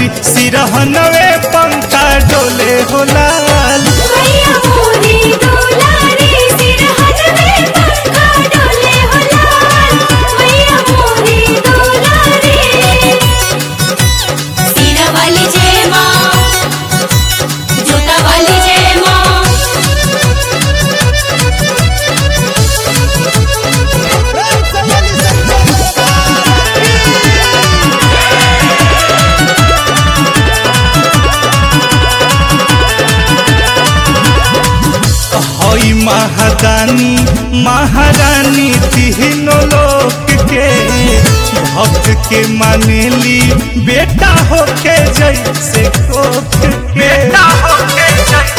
सिरहनवे पंखा डोले हो लाल मैया मोरी दुलारी सिरहट में पंखा डोले हो लाल मैया मोरी दुलारी सिरा वाली जय माँ जूता वाली जय माँ हई महादानी महारानी तीनों लोक के भक्त के मानेली बेटा होके जैसे कोख के बेटा होके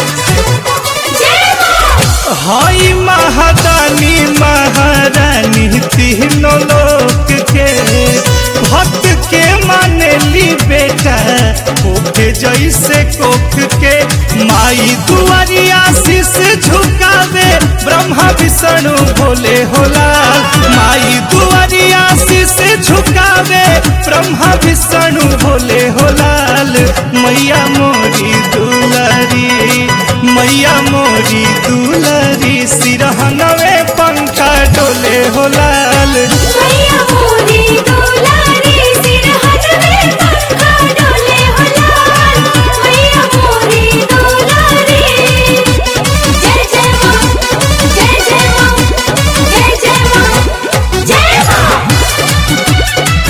जय माँ हई महादानी महारानी तीनों लोक के भक्त के मानेली बेटा कोखे जैसे कोख के माई दुआरिया शीस झुकावे ब्रह्मा विष्णु भोले होला माई दुआरिया शीस झुकावे ब्रह्मा विष्णु भोले होलाल मैया मोरी दुलारी मैया मोरी दुलारी सिरहनवे पंखा डोले होलाल मैया मोरी दुलारी सिरहट में पंखा डोले हो लाल मैया मोरी दुलारी जय जय माँ जय जय माँ जय जय माँ जय माँ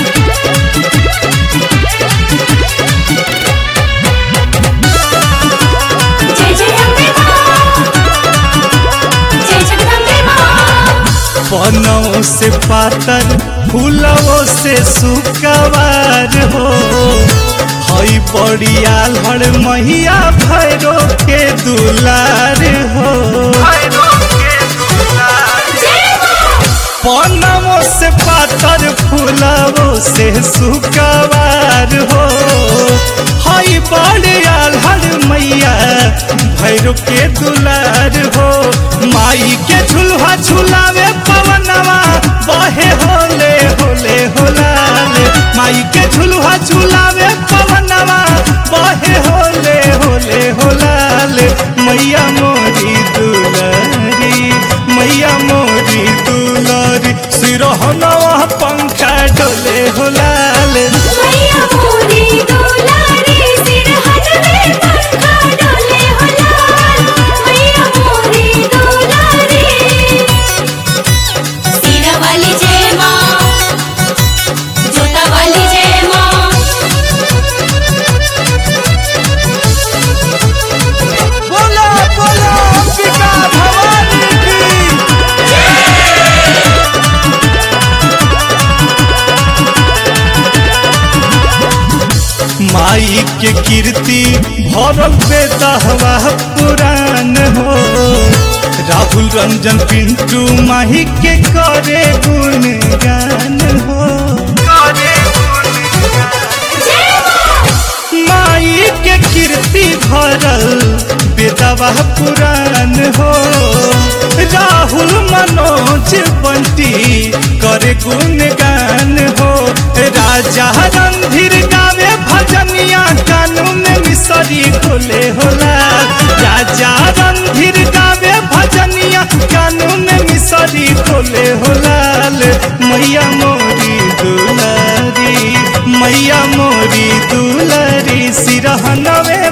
जय जय अम्बे माँ जय जगदम्बे माँ पनों से पातर फूलों से सुकवार हो हई बड़िया लड़ मैया भैरो के दुलार हो पनों से पातर फूलों से सुकवार हो हई बड़िया लड़ मैया भैरो के दुलार हो माई के झुलवा झुलावे पवनवा बहे होले होले होलाले माई के झुलवा झुलावे पवनवा बहे होले होले होलाले मैया मोरी दुलारी मैया मोरी दुलारी सिरहनवा पंखा डोले होलाले मैया मोरी दुलारी सिरहट में पंखा डोले हो लाल मैया मोरी दुलारी सिरा वाली जय माँ जूता वाली जय माँ बोलो बोलो अंबिका भवानी की माई के कीर्ति भरल बेदहवा पुराण हो राहुल रंजन पिंटू माही के करे गुणगान हो माई के कीर्ति भरल बेदवा पुराण हो राहुल मनोज बंटी करे गुणगान हो राजा रणधीर गावे भजनिया कानून में मिसरी खोले होला राजा रणधीर गावे भजनिया कानून में मिसरी खोले होलाल मैया मोरी दुलारी मैया मोरी दुलारी सिरहनवे